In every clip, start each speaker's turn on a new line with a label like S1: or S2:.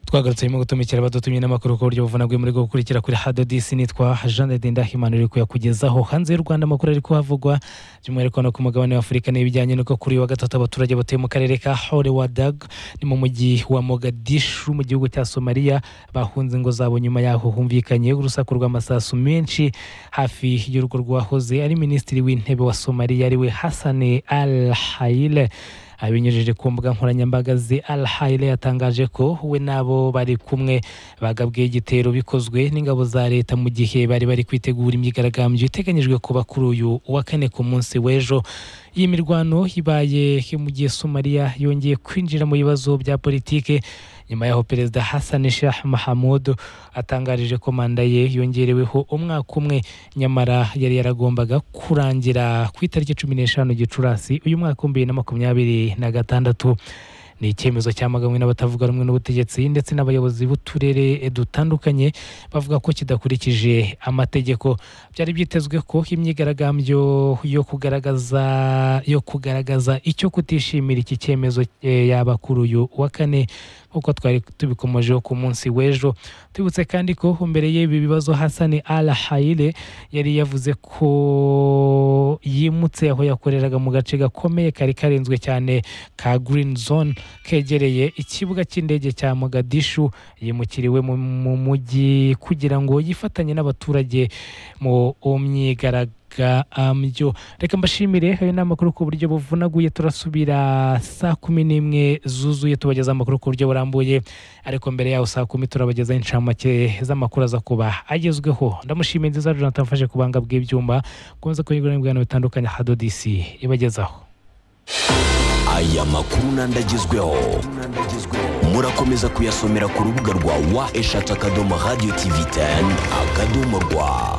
S1: twagarutse harimo gutumikira abadutumye n'amakuru ku buryo buvuna muri bwo gukurikira kuri hado disi nitwa jean de ndahimana uri kuyakugezaho hanze y'u rwanda amakuru ari kuhavugwa by'umwihariko no ku mugabane w'afurika n'ibijyanye n'uko kuri wa gatatu abaturage batuye mu karere ka hore wadag ni mu mujyi wa mogadishu mu gihugu cya somaliya bahunze ingo zabo nyuma yaho humvikanye urusaku rw'amasasu menshi hafi y'urugo rwahoze ari minisitiri w'intebe wa somaliya ariwe hasane al hayile abinyujije ku mbuga nkoranyambaga ze al hayire yatangaje ko we n'abo bari kumwe bagabwe igitero bikozwe n'ingabo za leta mu gihe bari bari kwitegura imyigaragambyo iteganyijwe kuba kuri uyu wa kane ku munsi w'ejo iyi mirwano ibaye mu gihe somaliya yongeye kwinjira mu bibazo bya politike nyuma yaho perezida hassan shah mahamud atangarije ko manda ye yongereweho umwaka umwe nyamara yari yaragombaga kurangira ku itariki cumi n'eshanu gicurasi uyu mwaka w'ibihumbi bibiri na makumyabiri na gatandatu ni icyemezo cyamaganwe n'abatavuga rumwe n'ubutegetsi ndetse n'abayobozi b'uturere dutandukanye bavuga ko kidakurikije amategeko byari byitezwe ko imyigaragambyo yo kugaragaza yo kugaragaza icyo kutishimira iki cyemezo eh, yaba kuri uyu wa kane nk'uko twari tubikomejeho ku munsi w'ejo tubutse kandi ko mbere y'ibi bibazo hasani al hayire yari yavuze ko yimutse aho yakoreraga mu gace gakomeye kari karenzwe cyane ka green zone kegereye ikibuga cy'indege cya mogadishu yimukiriwe mu- mu mujyi kugira ngo yifatanye n'abaturage mu myigaragambyo reka mbashimire ayo ni amakuru ku buryo buvunaguye turasubira saa kumi n'imwe zuzuye tubageza amakuru ku buryo burambuye ariko mbere yaho saa kumi turabagezaho inshamake z'amakuru aza kuba agezweho ndamushimiye nziza jonathan mfashe ku banga bw'ibyuma gukomeza kunyurwa n'ibiganiro bitandukanye hadodisi ibagezaho
S2: aya makuru n'andagezweho murakomeza kuyasomera ku rubuga rwa wa eshatu akadomo radiyo tivi teni akadomo rwa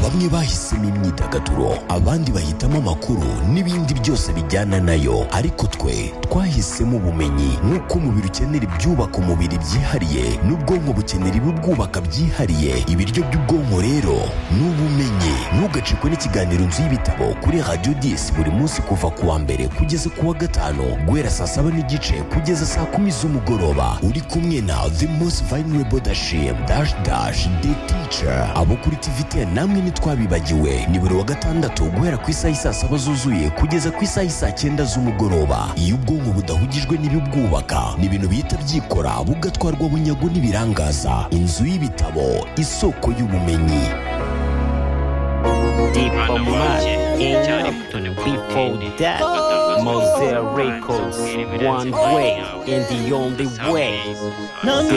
S2: bamwe bahisemo imyidagaduro abandi bahitamo amakuru n'ibindi byose bijyana nayo ariko twe twahisemo ubumenyi nk'uko umubiri ukenera ibyubaka umubiri byihariye n'ubwonko bukenera ibibwubaka byihariye ibiryo by'ubwonko rero ni ubumenyi ntugacikwe n'ikiganiro nzu y'ibitabo kuri radiyo disi buri munsi kuva ku wa mbere kugeza ku wa gatanu guhera saa saba n'igice kugeza saa kumi z'umugoroba uri kumwe na the most vulnerable dashim dash dash the teacher abo kuri tivite namwe ntitwabibagiwe ni buri wa gatandatu guhera ku isaha isaa saba zuzuye kugeza ku isaha isaa cyenda z'umugoroba iyo ubwonko budahugijwe n'ibibwubaka ni ibintu bihita byikora bugatwarwa bunyago n'ibirangaza inzu y'ibitabo isoko y'ubumenyi
S3: Deep on the
S4: Before that, Mosaic Records, one way and the only way.
S3: None